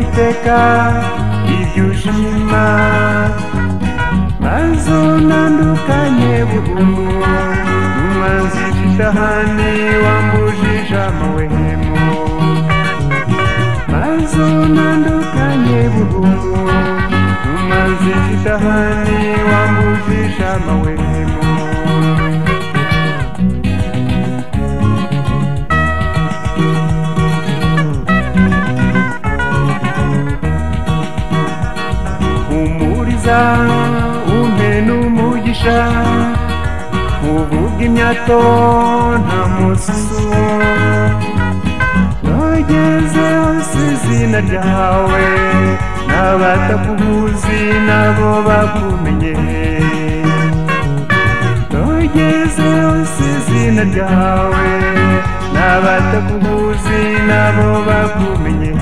iteka ry'ibyuje inyuma maze unandukanye bugumu n'umwanzije ishahani wambujije amawehemu maze unandukanye bugumu n'umwanzije ishahani wambujije amawehemu humuriza umpe n'umugisha uvuga imyato nta mususu nogeze hose izina ryawe n'abatakubuzi nabo bakumenye nogeze hose izina ryawe n'abatakubuzi nabo bakumenye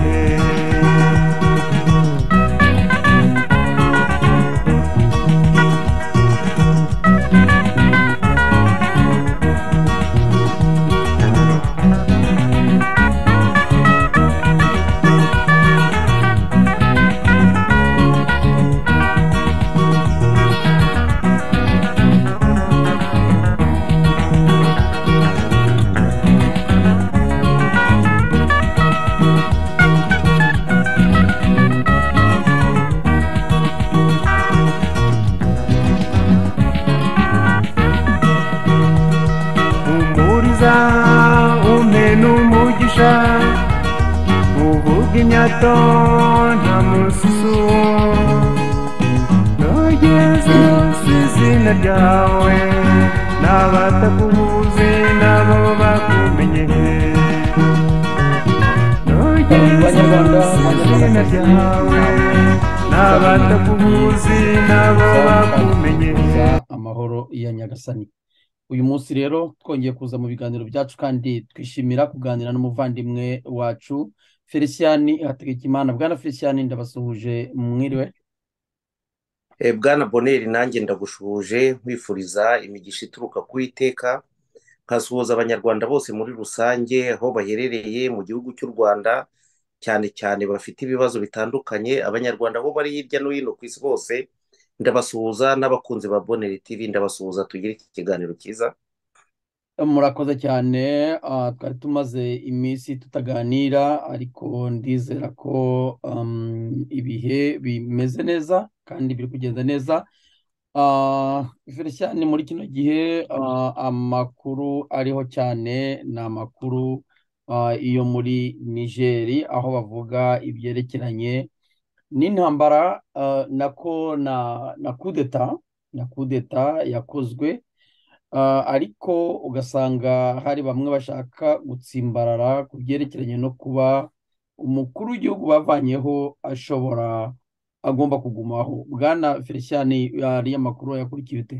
humuriza umpe n'umugisha uvuga imyato nta mususu nogeze hose izina ryawe n'abatakubuze nabo bakumenye nogeze hose izina ryawe n'abatakubuze nabo bakumenye amahoro ya nyagasani uyu munsi rero twongeye kuza mu biganiro byacu kandi twishimira kuganira n'umuvandimwe wacu felicien hategekimana bwana felicien ndabasuhuje mwiriwe Eh, bwana boneri nanjye ndagushuhuje nkwifuriza imigisha ituruka ku iteka nkasuhuza abanyarwanda bose muri rusange aho baherereye mu gihugu cy'u rwanda cyane cyane bafite ibibazo bitandukanye abanyarwanda aho bari hirya no hino ku isi bose ndabasuhuza n'abakunzi ba boneri tv ndabasuhuza tugire iki kiganiro cyiza murakoze cyane ah, twari tumaze iminsi tutaganira ariko ndizera ko um, ibihe bimeze neza kandi biri kugenda neza Ah, felicien muri kino gihe ah, amakuru ariho cyane ni amakuru ah, iyo muri nigeri aho bavuga ibyerekeranye n'intambara uh, nako na na kudeta na kudeta yakozwe uh, ariko ugasanga hari bamwe bashaka gutsimbarara ku byerekeranye no kuba umukuru w'igihugu bavanyeho ashobora agomba kugumaho bwana felicien ari amakuru yakurikiye ute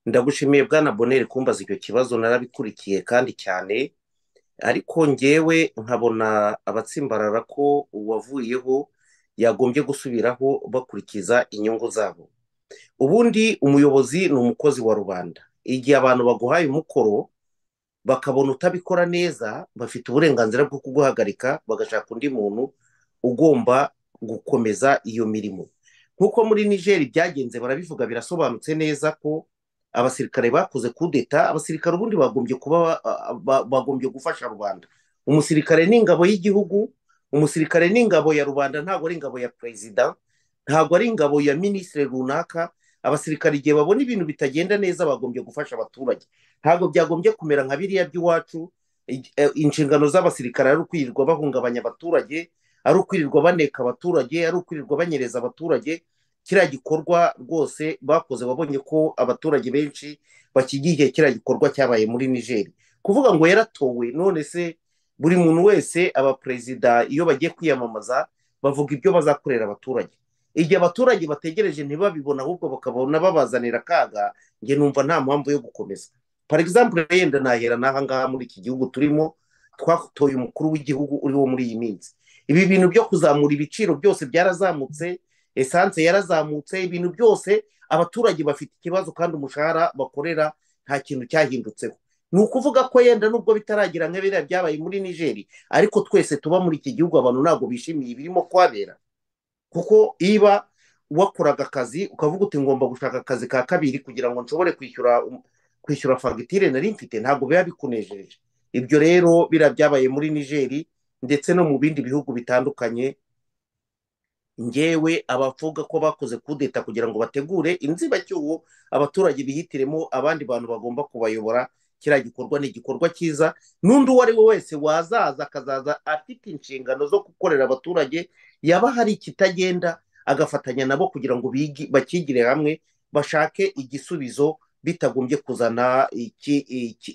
ndagushimiye bwana boneri kumbaza icyo kibazo narabikurikiye kandi cyane ariko ngewe nkabona abatsimbarara ko uwavuyeho yagombye gusubiraho bakurikiza inyungu zabo ubundi umuyobozi ni umukozi wa rubanda igihe abantu baguhaye umukoro bakabona utabikora neza bafite uburenganzira bwo kuguhagarika bagashaka undi muntu ugomba gukomeza iyo mirimo nk'uko muri nigeri byagenze barabivuga birasobanutse neza ko abasirikare bakoze kudeta abasirikare ubundi bagombye kuba bagombye gufasha rubanda umusirikare ni ingabo y'igihugu umusirikare ni ingabo ya rubanda ntabwo ari ingabo ya perezida ntabwo ari ingabo ya minisitiri runaka abasirikare igihe babona ibintu bitagenda neza bagombye gufasha abaturage ntabwo byagombye kumera nka biriya by'iwacu inshingano z'abasirikare ari ukwirirwa bahungabanya abaturage ari ukwirirwa baneka abaturage ari ukwirirwa banyereza abaturage kiriya gikorwa rwose bakoze wabonye ko abaturage benshi bakigiye kiriya gikorwa cyabaye muri nigeri kuvuga ngo yaratowe none se buri muntu wese abaperezida iyo bagiye kwiyamamaza bavuga ibyo bazakorera abaturage igihe abaturage bategereje ntibabibona ahubwo bakabona babazanira akaga njye numva nta mpamvu yo gukomeza for example yenda nahera n'aha ngaha muri iki gihugu turimo twatoye umukuru w'igihugu uriho muri iyi minsi ibi bintu byo kuzamura ibiciro byose byarazamutse esanse yarazamutse ibintu byose abaturage bafite ikibazo kandi umushahara bakorera nta kintu cyahindutseho ni ukuvuga ko yenda nubwo bitaragira nka biriya byabaye muri nigeri ariko twese tuba muri iki gihugu abantu ntabwo bishimiye ibirimo kuhabera kuko iba wakoraga akazi ukavuga uti ngomba gushaka akazi ka kabiri kugira ngo nshobore kwishyura kwishyura fagitire nari mfite ntabwo biba bikunejeje ibyo rero biriya byabaye muri nigeri ndetse no mu bindi bihugu bitandukanye ngewe abavuga ko bakoze kudeta kugira ngo bategure inzibacyuho abaturage bihitiremo abandi bantu bagomba kubayobora kiriya gikorwa ni igikorwa cyiza n'undi uwo ari we wese wazaza akazaza afite inshingano zo gukorera abaturage yaba hari ikitagenda agafatanya nabo kugira ngo bakigire hamwe bashake igisubizo bitagombye kuzana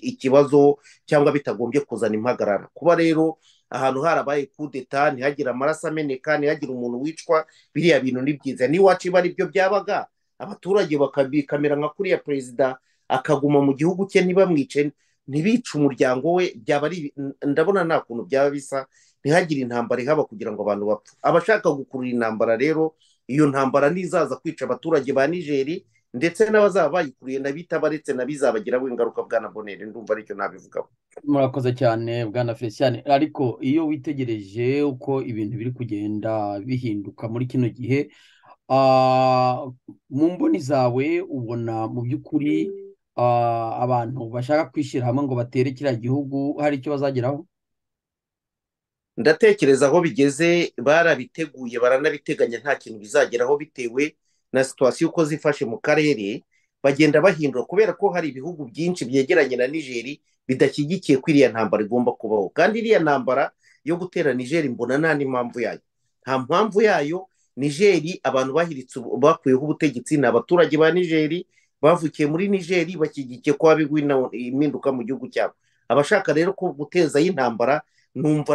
ikibazo cyangwa bitagombye kuzana impagarara kuba rero ahantu harabaye kudeta ntihagire amaraso ameneka ntihagire umuntu wicwa biriya bintu ni byiza n'iwacu iba aribyo byabaga abaturage bakabikamera nka kuriya perezida akaguma mu gihugu cye ntibamwice ntibice umuryango we byaba ari ndabona nta kuntu byaba bisa ntihagire intambara ihaba kugira ngo abantu bapfe abashaka gukurura intambara rero iyo ntambara ntizaza kwica abaturage ba nigeri ndetse n'abazaba bayikuriye n'abitabaretse n'abizabagiraho ingaruka bwana bonere ndumva aricyo nabivugaho murakoze cyane bwana felicien ariko iyo witegereje uko ibintu biri kugenda bihinduka muri kino gihe mu mboni zawe ubona mu by'ukuri abantu bashaka kwishyira hamwe ngo batere kiriya gihugu hari icyo bazageraho ndatekereza aho bigeze barabiteguye baranabiteganya nta kintu bizageraho bitewe na situwasiyo uko zifashe mu karere bagenda bahindura kubera ko hari ibihugu byinshi byegeranye na nigeri bidashyigikiye ko iriya ntambara igomba kubaho kandi iriya ntambara yo gutera nigeri mbona nta n'impamvu yayo nta mpamvu yayo nigeri abantu bahiritse bakuyeho ubutegetsi ni abaturage ba nigeri bavukiye muri nigeri bashyigikiye ko habeho impinduka mu gihugu cyabo abashaka rero ko gutezaho intambara numva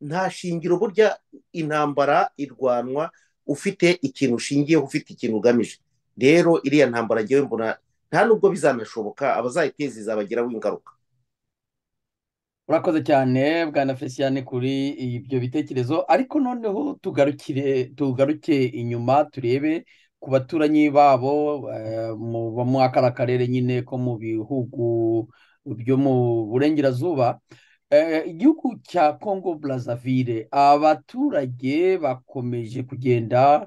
nta shingiro burya intambara irwanwa ufite ikintu ushingiyeho ufite ikintu ugamije rero iriya ntambara ngewe mbona nta nubwo bizanashoboka abazayiteza izabagiraho ingaruka urakoze cyane bwana fesiyane kuri ibyo bitekerezo ariko noneho tugarukire tugaruke inyuma turebe ku baturanyi babo muri aka karere nyine ko mu bihugu byo mu burengerazuba igihugu cya congo Brazzaville abaturage bakomeje kugenda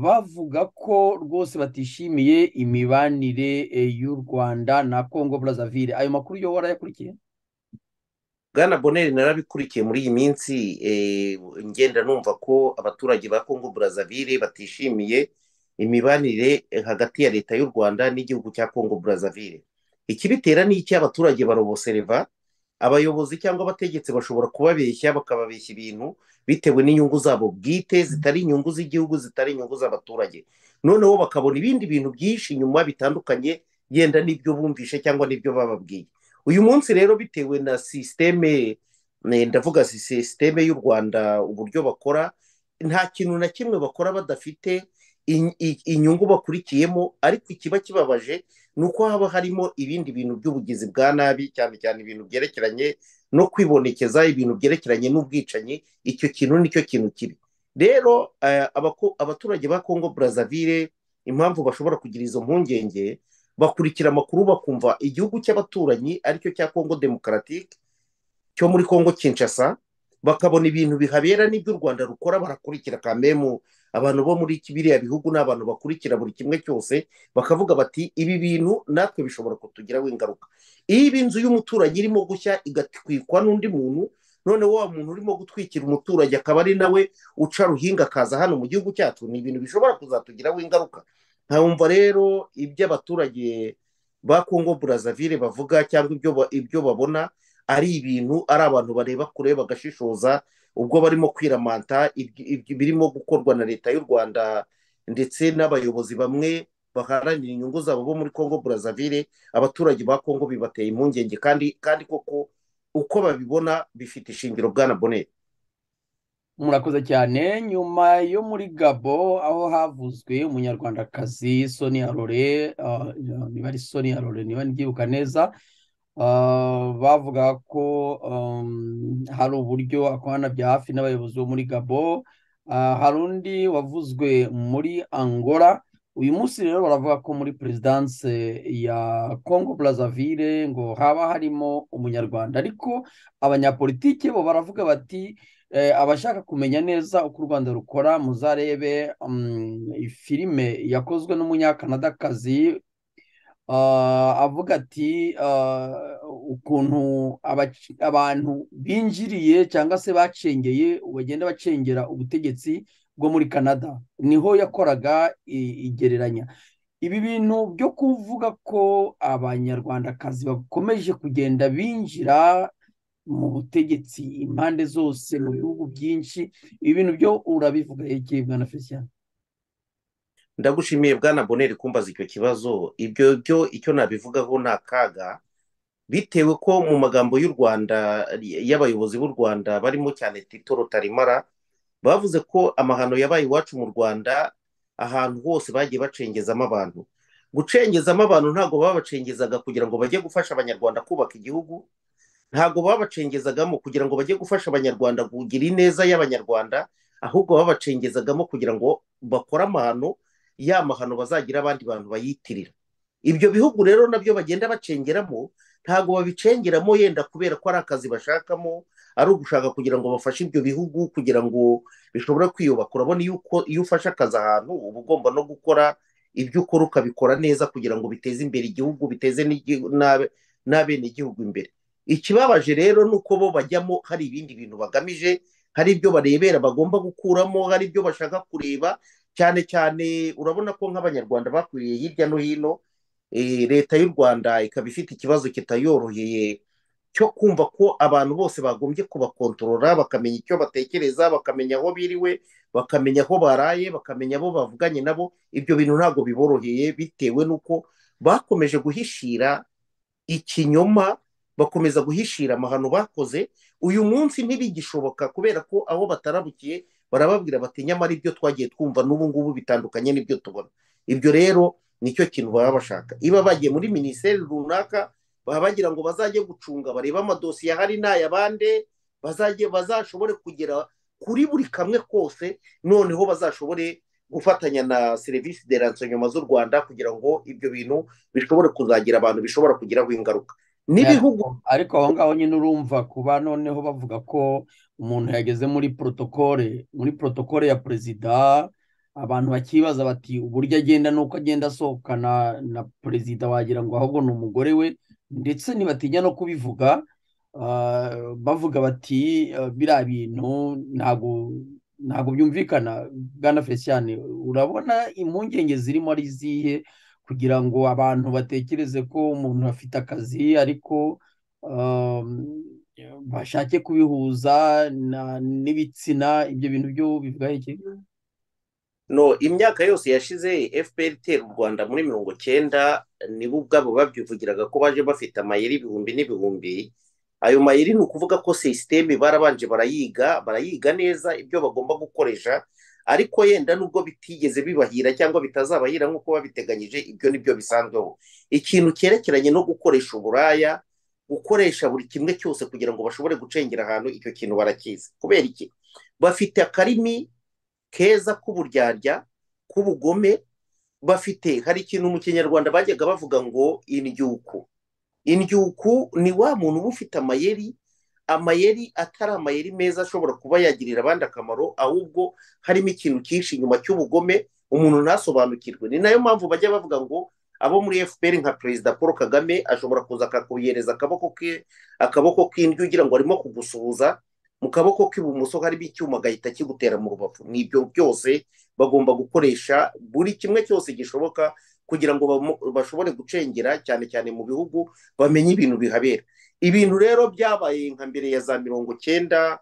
bavuga ko rwose batishimiye imibanire y'u rwanda na congo Brazzaville ayo makuru yo warayakurikiye bwana boneri narabikurikiye muri iyi minsi ngenda numva ko abaturage ba congo Brazzaville batishimiye imibanire hagati ya leta y'u rwanda n'igihugu cya congo Brazzaville ikibitera ni iki abaturage barobosereva abayobozi cyangwa abategetsi bashobora kubabeshya bakababeshya ibintu bitewe n'inyungu zabo bwite zitari inyungu z'igihugu zitari inyungu z'abaturage noneho bakabona ibindi bintu byinshi inyuma bitandukanye yenda n'ibyo bumvishe cyangwa n'ibyo bababwiye uyu munsi rero bitewe na sisiteme ndavuga sisiteme y'u rwanda uburyo bakora nta kintu na kimwe bakora badafite inyungu bakurikiyemo ariko ikiba kibabaje ni uko haba harimo ibindi bintu by'ubugizi bwa nabi cyane cyane ibintu byerekeranye no kwibonekeza ibintu byerekeranye n'ubwicanyi icyo kintu nicyo kintu kibi rero abaturage ba congo Brazzaville impamvu bashobora kugira izo mpungenge bakurikira amakuru bakumva igihugu cy'abaturanyi aricyo cya congo demokaratike cyo muri congo Kinshasa bakabona ibintu bihabera n'ibyo u rwanda rukora barakurikira kambemu abantu bo muri biriya bihugu ni abantu bakurikira buri kimwe cyose bakavuga bati ibi bintu natwe bishobora kutugiraho ingaruka iyo iba inzu y'umuturanyi irimo gushya igatwikwa n'undi muntu noneho wa muntu urimo gutwikira umuturage akaba ari nawe uca ruhinga akaza hano mu gihugu cyacu ni ibintu bishobora kuzatugiraho ingaruka nkawumva rero ibyo abaturage ba congo Brazzaville bavuga cyangwa ibyo babona ari ibintu ari abantu bareba kure bagashishoza ubwo barimo kwiramanta birimo gukorwa na leta y'u rwanda ndetse n'abayobozi bamwe baharanira inyungu zabo bo muri congo Brazzaville abaturage ba congo bibateye impungenge kandi kandi koko uko babibona bifite ishingiro bwana bonere murakoze cyane nyuma yo muri gabo aho havuzwe umunyarwandakazi soni arore niba ari soni arore niba nibyibuka neza bavuga ko hari uburyo akorana bya hafi n'abayobozi bo muri gabo hari undi wavuzwe muri angola uyu munsi rero baravuga ko muri perezidanse ya congo brazzaville ngo haba harimo umunyarwanda ariko abanyapolitike bo baravuga bati abashaka kumenya neza uko u rwanda rukora muzarebe filime yakozwe n'umunyakanadakazi avuga ati ukuntu abantu binjiriye cyangwa se bacengeye bagenda bacengera ubutegetsi bwo muri canada niho yakoraga igereranya ibi bintu byo kuvuga ko abanyarwandakazi bakomeje kugenda binjira mu butegetsi impande zose mu bihugu byinshi ibi bintu byo urabivuga yegeye bwana fesiyani ndagushimiye bwana boneri kumbaza icyo kibazo ibyo byo icyo nabivugaho ni akaga bitewe ko mu magambo y'u rwanda y'abayobozi b'u rwanda barimo cyane tito rutarimara bavuze ko amahano yabaye iwacu mu rwanda ahantu hose bagiye bacengezamo abantu gucengezamo abantu ntabwo babacengezaga kugira ngo bajye gufasha abanyarwanda kubaka igihugu ntabwo babacengezagamo kugira ngo bajye gufasha abanyarwanda kugira ineza y'abanyarwanda ahubwo babacengezagamo kugira ngo bakore amahano ya mahano bazagira abandi bantu bayitirira ibyo bihugu rero nabyo bagenda bacengeramo ntabwo babicengeramo yenda kubera ko ari akazi bashakamo ari ugushaka kugira ngo bafashe ibyo bihugu kugira ngo bishobora kwiyubaka urabona iyo ufashe akazi ahantu uba ugomba no gukora ibyo ukora ukabikora neza kugira ngo biteze imbere igihugu biteze n'abenegihugu imbere ikibabaje rero ni uko bo bajyamo hari ibindi bintu bagamije hari ibyo barebera bagomba gukuramo hari ibyo bashaka kureba cyane cyane urabona ko nk'abanyarwanda bakwiriye hirya no hino leta y'u rwanda ikaba ifite ikibazo kitayoroheye cyo kumva ko abantu bose bagombye kubakontorora bakamenya icyo batekereza bakamenya aho biriwe bakamenya aho baraye bakamenya abo bavuganye nabo ibyo bintu ntabwo biboroheye bitewe n'uko bakomeje guhishira ikinyoma bakomeza guhishira amahano bakoze uyu munsi ntibigishoboka kubera ko aho batarabukiye barababwira bati nyamara ibyo twagiye twumva n'ubu ngubu bitandukanye n'ibyo tubona ibyo rero nicyo kintu baba bashaka iba bagiye muri minisiteri runaka baba bagira ngo bazajye gucunga barebe amadosiye ahari n'ayabande bazajye bazashobore kugera kuri buri kamwe kose noneho bazashobore gufatanya na serivisi de ransonyoma z'u rwanda kugira ngo ibyo bintu bishobore kuzagira abantu bishobora kugiraho ingaruka n'ibihugu ariko aho ngaho nyine urumva kuba noneho bavuga ko umuntu yageze muri porotokole muri porotokole ya perezida abantu bakibaza bati uburyo agenda nuko agenda asohokana na perezida wagira ngo ahubwo ni umugore we ndetse ntibatinya no kubivuga bavuga bati biriya bintu ntabwo ntabwo byumvikana bwana fesiyane urabona impungenge zirimo ari izihe kugira ngo abantu batekereze ko umuntu afite akazi ariko bashake kubihuza n'ibitsina ibyo bintu byo bivuga iki no imyaka yose yashize fpr itera u rwanda muri mirongo cyenda nibo ubwabo babyivugiraga ko baje bafite amayeri ibihumbi n'ibihumbi ayo mayeri ni ukuvuga ko sisiteme barabanje barayiga barayiga neza ibyo bagomba gukoresha ariko yenda nubwo bitigeze bibahira cyangwa bitazabahira nk'uko babiteganyije ibyo nibyo bisanzweho ikintu cyerekeranye no gukoresha uburaya gukoresha buri kimwe cyose kugira ngo bashobore gucengera ahantu icyo kintu barakizi kubera iki bafite akarimi keza k'uburyarya k'ubugome bafite hari ikintu mu kinyarwanda bajyaga bavuga ngo indyuku indyuku ni wa muntu uba ufite amayeri amayeri atari amayeri meza ashobora kuba yagirira abandi akamaro ahubwo harimo ikintu cyinshi inyuma cy'ubugome umuntu ntasobanukirwe ni nayo mpamvu bajya bavuga ngo abo muri fpr nka perezida paul kagame ashobora kuza akakubihereza akaboko ke akaboko k'indyo ugira ngo arimo kugusuhuza mu kaboko k'ibumoso harimo icyuma agahita kigutera mu rubavu ni ibyo byose bagomba gukoresha buri kimwe cyose gishoboka kugira ngo bashobore gucengera cyane cyane mu bihugu bamenye ibintu bihabera ibintu rero byabaye nka mbere ya za mirongo cyenda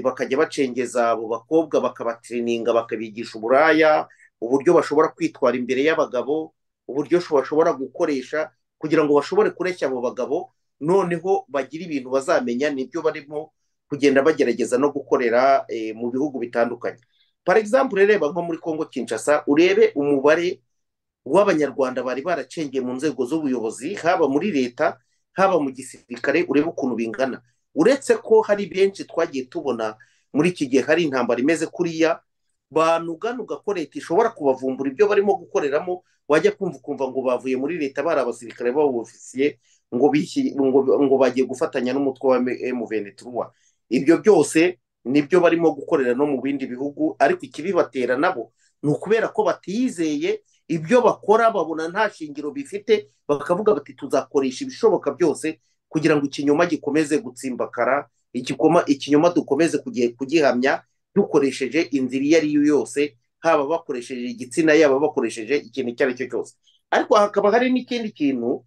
bakajya bacengeza abo bakobwa bakabatirininga bakabigisha uburaya uburyo bashobora kwitwara imbere y'abagabo uburyo bashobora gukoresha kugira ngo bashobore kureshya abo bagabo noneho bagire ibintu bazamenya nibyo barimo kugenda bagerageza no gukorera mu bihugu bitandukanye para example reba nko muri congo kinshasa urebe umubare w'abanyarwanda bari baracengeye mu nzego z'ubuyobozi haba muri leta haba mu gisirikare urebe ukuntu bingana uretse ko hari benshi twagiye tubona muri iki gihe hari intambara imeze kuriya banuganuga ko leta ishobora kubavumbura ibyo barimo gukoreramo wajya kumva ukumva ngo bavuye muri leta bari abasirikare b'abofisiye ngo bishyi- ngo- ngo bagiye gufatanya n'umutwe wa M23 ibyo byose nibyo barimo gukorera no mu bindi bihugu ariko ikibibatera nabo ni ukubera ko batizeye ibyo bakora babona nta shingiro bifite bakavuga bati tuzakoresha ibishoboka byose kugira ngo ikinyoma gikomeze gutsimbakara igikoma ikinyoma dukomeze kugi- kugihamya dukoresheje inzira iyo ari yo yose haba bakoresheje igitsina yaba bakoresheje ikintu icyo ari cyo cyose ariko hakaba hari n'ikindi kintu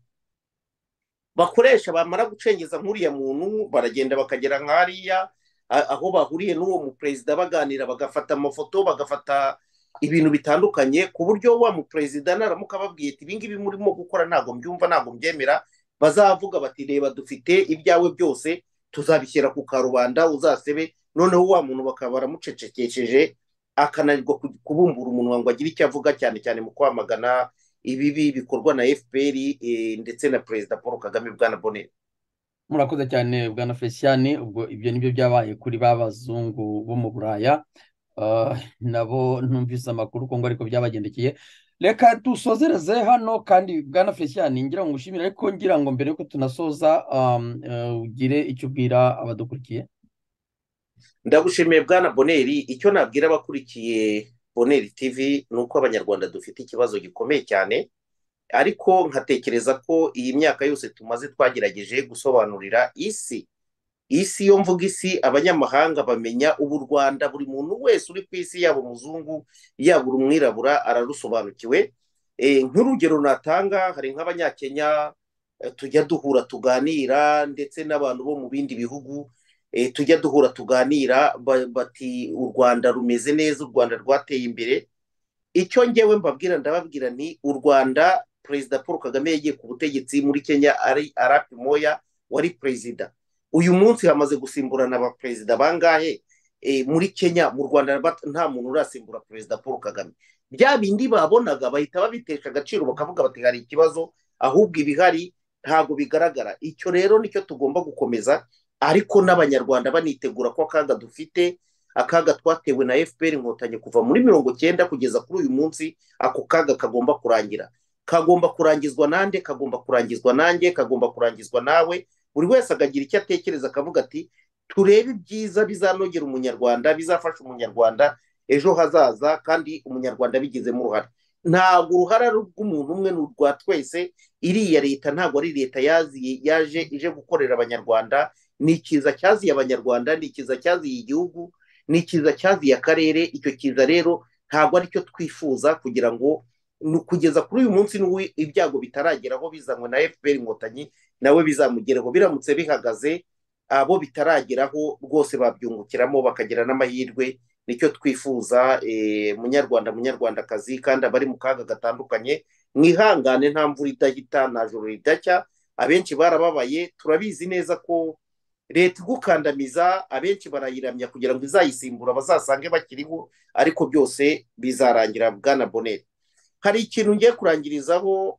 bakoresha bamara gucengeza nk'uriya muntu baragenda bakagera nk'ariya a- aho bahuriye n'uwo muperezida baganira bagafata amafoto bagafata ibintu bitandukanye ku buryo wa muperezida naramuka ababwiye ati ibingibi murimo gukora ntabwo mbyumva ntabwo mbyemera bazavuga bati reba dufite ibyawe byose tuzabishyira ku karubanda uzasebe noneho wa muntu bakaba baramucecekesheje akananirwa ku- kubumbura umunwa ngo agire icyo avuga cyane cyane mu kwamagana ibibi bikorwa na fpr eh, ndetse na perezida paul kagame bwana bonera murakoze cyane bwana felicien ubwo ibyo nibyo byabaye kuri ba bazungu bo mu buraya Ah, nabo numvise amakuru kongo ariko byabagendekeye reka dusozereze hano kandi bwana felicien ngira ngo ngushimire ariko ngira ngo mbere yuko tunasoza um, eh, ugire icyo ubwira abadukurikiye ndagushimiye bwana boneri icyo nabwira abakurikiye boneri tv ni uko abanyarwanda dufite ikibazo gikomeye cyane ariko nkatekereza ko iyi myaka yose tumaze twagerageje gusobanurira isi isi yo mvuga isi abanyamahanga bamenya ubu u rwanda buri muntu wese uri ku isi yaba umuzungu yaba umwirabura ararusobanukiwe Eh, nk'urugero natanga hari nk'abanyakenya eh, tujya duhura tuganira ndetse n'abantu bo mu bindi bihugu eh, tujya duhura tuganira ba- bati u rwanda rumeze neza u rwanda rwateye imbere icyo ngewe mbabwira ndababwira ni u rwanda perezida paul kagame yagiye ku butegetsi muri kenya ari arapi moya wari perezida uyu munsi hamaze gusimburana abaperezida bangahe Eh, muri kenya mu rwanda bat- nta muntu urasimbura perezida paul kagame bya bindi babonaga bahita babitesha agaciro bakavuga bati hari ikibazo ahubwo ibihari ntabwo bigaragara icyo rero nicyo tugomba gukomeza ariko n'abanyarwanda banitegura ko akaga dufite akaga twatewe na fpr inkotanyi kuva muri mirongo cyenda kugeza kuri uyu munsi ako kaga kagomba kurangira kagomba kurangizwa nande kagomba kurangizwa nanjye kagomba kurangizwa nawe buri wese akagira icyo atekereza akavuga ati turebe ibyiza bizanogera umunyarwanda bizafasha umunyarwanda ejo hazaza kandi umunyarwanda abigizemo uruhare ntabwo uruhara ari rw'umuntu umwe ni urwa twese iriya leta ntabwo ari leta yaziye yaje ije gukorera abanyarwanda ni ikiza cyaziye abanyarwanda ni ikiza cyaziye igihugu ni ikiza cyaziye akarere icyo kiza rero ntabwo ari cyo twifuza kugira ngo nu- kugeza kuri uyu munsi n'ubu ibyago bitarageraho bizanywe na fpr inkotanyi nawe bizamugereho biramutse bihagaze abo bitarageraho rwose babyungukiramo bakagira n'amahirwe nicyo twifuza eh, munyarwanda munyarwandakazi kandi abari mu kaga gatandukanye mwihangane nta mvura idahita nta joro ridacya abenshi barababaye turabizi neza ko leta igukandamiza abenshi barayiramya kugira ngo izayisimbura bazasange bakiriho ariko byose bizarangira bwana boneri hari ikintu ngiye kurangirizaho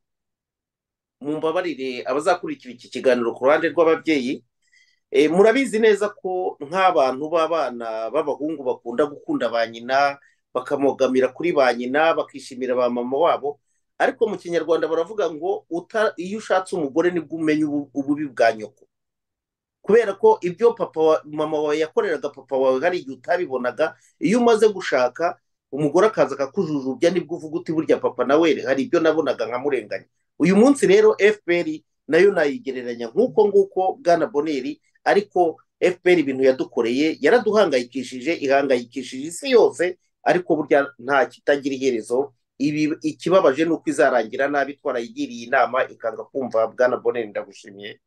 mu mbabarire abazakurikira iki kiganiro ku ruhande rw'ababyeyi Eh, murabizi neza ko nk'abantu b'abana b'abahungu bakunda gukunda ba nyina bakamogamira kuri ba nyina bakishimira ba mama wabo ariko mu kinyarwanda baravuga ngo uta- iyo ushatse umugore nibwo umenya ubu- ububi bwa nyoko kubera ko ibyo papa wa, mama wawe yakoreraga papa wawe hari igihe utabibonaga iyo umaze gushaka umugore akaza akakujujubya nibwo uvuga uti burya papa nawe hari ibyo nabonaga nkamurenganya uyu munsi rero fpr nayo nayigereranya nk'uko nguko bwana boneri ariko fpr ibintu yadukoreye yaraduhangayikishije ihangayikishije isi yose ariko burya nta kitagira iherezo ibi ikibabaje ni uko izarangira nabi twarayigiriye inama ikanga kumva bwana boneri ndagushimiye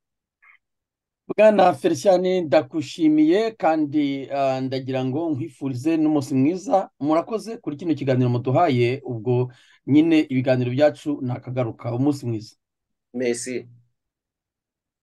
bwana felicien ndakushimiye kandi ah, ndagira ngo nkwifurize n'umunsi mwiza murakoze kuri kino kiganiro muduhaye ubwo nyine ibiganiro byacu ni akagaruka umunsi mwiza mesi